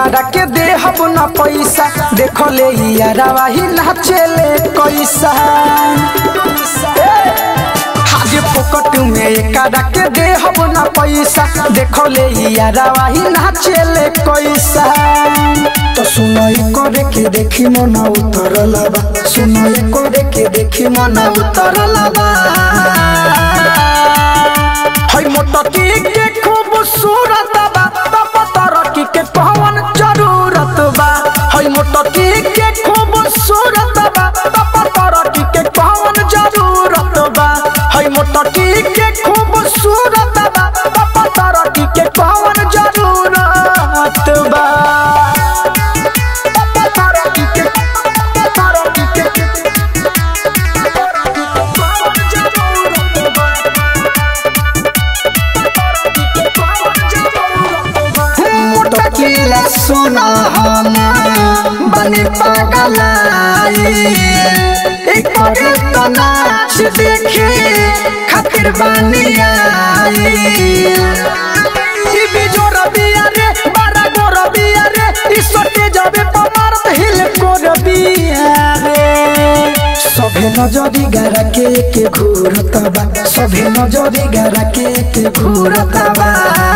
एकरा के देहब न पैसा देख ले यारावा ही नाचेले कैसा हाजे पोकट में एकरा के देहब न पैसा देख ले यारावा ही नाचेले कैसा तो सुनई करे के देखी मन उतरल बा सुनई करे के देखी मन उतरल बा हई मोटकी के खूबसूरत बा तब तरक्की के कौन जरूरत बा हई मोटकी के खूबसूरत बा तब तरक्की के कौन जरूरत बा हई मोटकी के खूबसूरत बा तब तरक्की के कौन जरूरत बा तब तरक्की के तरक्की के कौन जरूरत बा मोटकीला सुना हम बने पागलाई एक करे तो नाच देखे खातिर बनी आई ई बिजोर बिया रे बारा गोर बिया रे ई सोटे जाबे पमारत हिल कोर बिया रे सभे नजरी गारा के के घूरत बा सभे नजरी गारा के के घूरत बा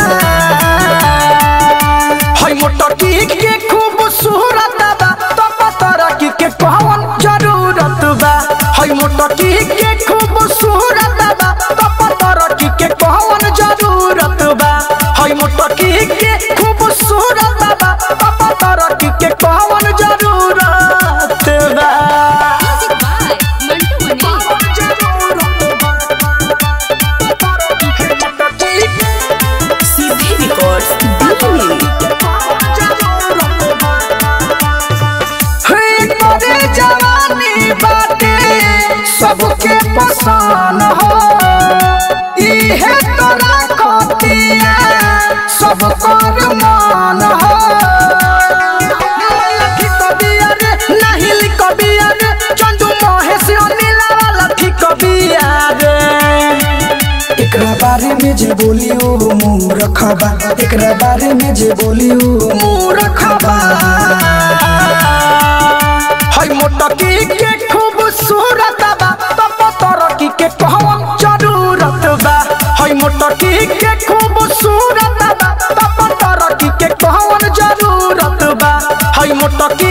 हई मोटकी के खूबसूरत बा तब तरक्की के कौन जरूरत बा हई मोटकी के खूबसूरत बा तब तरक्की के कौन जरूरत बा हई मोटकी के खूबसूरत बा तब तरक्की के कौन जरूरत बा Music by Mantu Mani. CD Records Delhi. तोरे जवानी बाटे सबके पसंद हो इहे तोरा कतिया सब कर मान हो लखी कबिया रे नहीं लिखबिया रे चंदू महेश अनिला लखी कबिया रे एकरा बारे में जे बोली ओ मुंह रखबा एकरा बारे में जे बोली ओ मुंह रखबा हई मोटकी के खूबसूरत बा तब तरक्की के कौन जरूरत बा हई मोटकी के खूबसूरत बा तब तरक्की के कौन जरूरत बा हई मोटकी